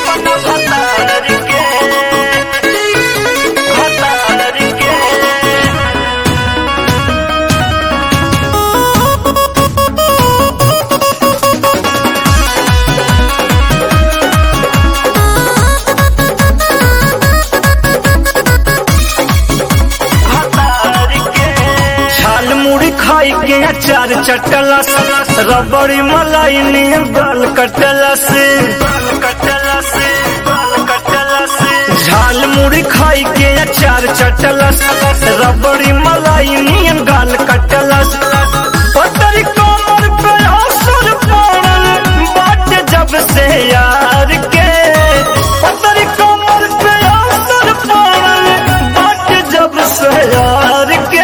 अपना भतार के भतार के छाल मुड़ी खाई के अचार चटला से रबड़ी मलाई नियम गाल कटला से झाल मुड़ी खाई के अचार चटला से रबड़ी मलाई नियम गाल कटला से पतरी कमर पे असर पड़ल बाट जब से यार के पतरी कमर पे असर पड़ल बाट जब से यार के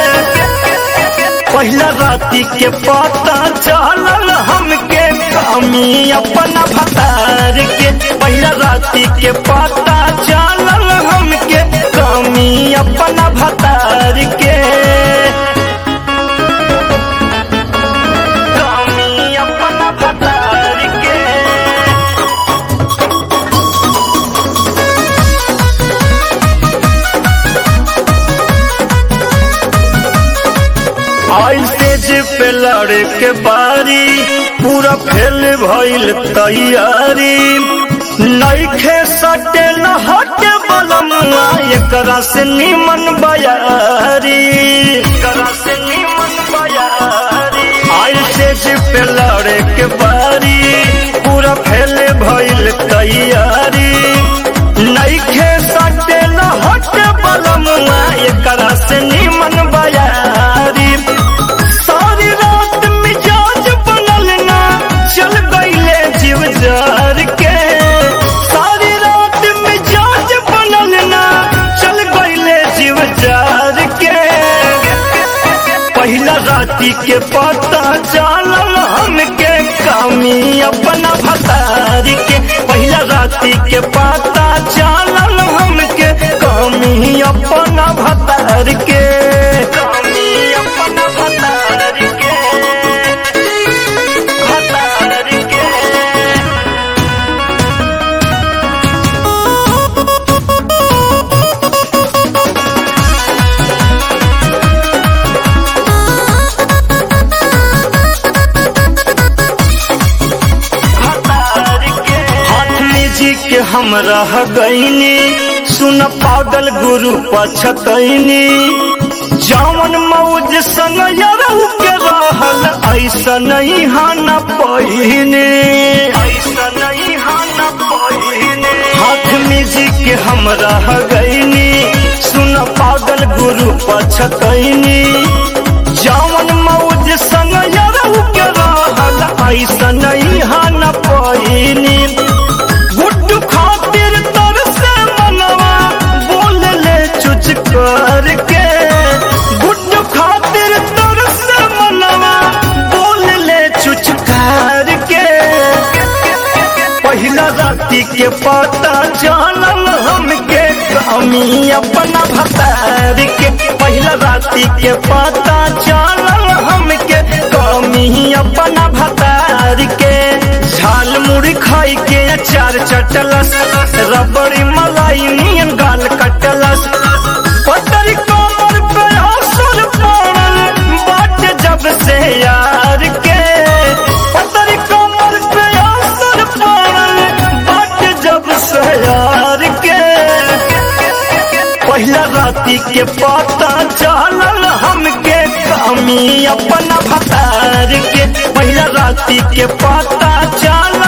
पहला राती के पता चलल हमके कमी अपना भतार के पहला राती के पता चलल हमके कमी अपना भतार के कमी अपना भतार के आई तेज पे लड़े के बारी पूरा फेल भइल तैयारी नईखे सटे न हटे बलमुआ एकरा से निमन बयारी एकरा से निमन बयारी आई तेज पे लड़े के बारी पूरा फेल भइल तैयारी नईखे सटे न हटे बलमुआ एकरा से निमन बयारी सारी रात मिजाज बनल ना चल गईले जीव जार के सारी रात मिजाज बनल ना चल गईले जीव जार के पहला राती के पता चलल हमके कमी अपना भतारी के पहला राती के पता चलल हमके कमी अपना भतार के कमी अपना भतार के भतार के हाथ में जी के हम रह गईनी सुन पागल गुरु पछतैनी जावन मौज संग यरहु के रहल ऐसा नहीं हाना पहिने ऐसा नहीं हाना पहिने हाथ में जी के हम रह गईनी सुन पागल गुरु पछतैनी जावन मौज संग यरहु के रहल ऐसा नहीं हाना पहिनी गुड्डू खातिर तर से मनवा बोल ले चुच करके गुड्डू खातिर तर से मनवा बोल ले चुच करके पहला राती के पता चलल हमके कमी अपना भतार के पहला राती के पता चलल हमके कमी अपना भतार के झाल मुड़ी खाई के अचार चटलस रबड़ी मलाई नियन गाल कटलस पतरी कमर पे असर पड़ल बाट जब से यार के पतरी कमर पे असर पड़ल बाट जब से यार के पहला राती के पता चलल हमके कमी अपना भतार के पहला राती के पता चलल